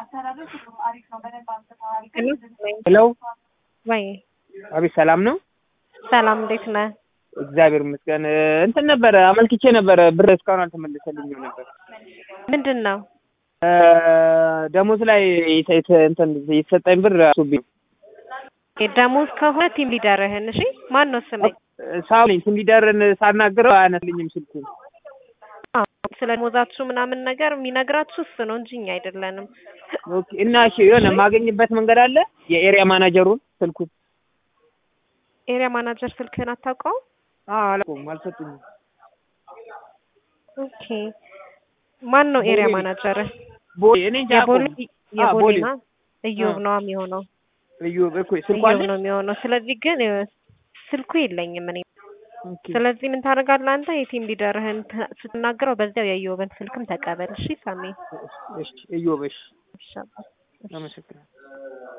ሄሎ ወይ አቤት፣ ሰላም ነው? ሰላም፣ እንዴት ነህ? እግዚአብሔር ይመስገን። እንትን ነበረ አመልክቼ ነበረ፣ ብር እስካሁን አልተመለሰልኝም ነበር። ምንድን ነው? ደሞዝ ላይ የተ- እንትን የተሰጠኝ ብር አሱብኝ ደሞዝ ከሆነ ቲም ሊደርህን። እሺ፣ ማን ነው ስምህ? ሳውሊኝ ትንቢደርን ሳናግረው አያነስልኝም ስልኩን። አዎ፣ ስለ ደሞዛችሁ ምናምን ነገር የሚነግራችሁ እሱ ነው እንጂ እኛ አይደለንም። ኦኬ። እና እሺ የሆነ የማገኝበት መንገድ አለ? የኤሪያ ማናጀሩን ስልኩን? ኤሪያ ማናጀር ስልክህን አታውቀውም? አዎ፣ አላውቀውም፣ አልሰጡኝም። ኦኬ። ማን ነው ኤሪያ ቦሌ። ማናጀርህ? ቦሌ እኔ እንጃ የቦሌ አላውቀውም። የቦሌ ቦሌ። ማ እዮብ አዎ። ነው የሚሆነው። እዮብ እኮ ስልኩ እዮብ አለ? ነው የሚሆነው። ስለዚህ ግን እ፣ ስልኩ የለኝም እኔ። ኦኬ። ስለዚህ ምን ታደርጋለህ አንተ? የቲም ሊደርህን ት- ስትናገረው በዚያው የእዮብን ስልክም ተቀበል። እሺ ሳሚ። እሺ፣ እዮብ እሺ፣ ይሻላል። አመሰግናለሁ።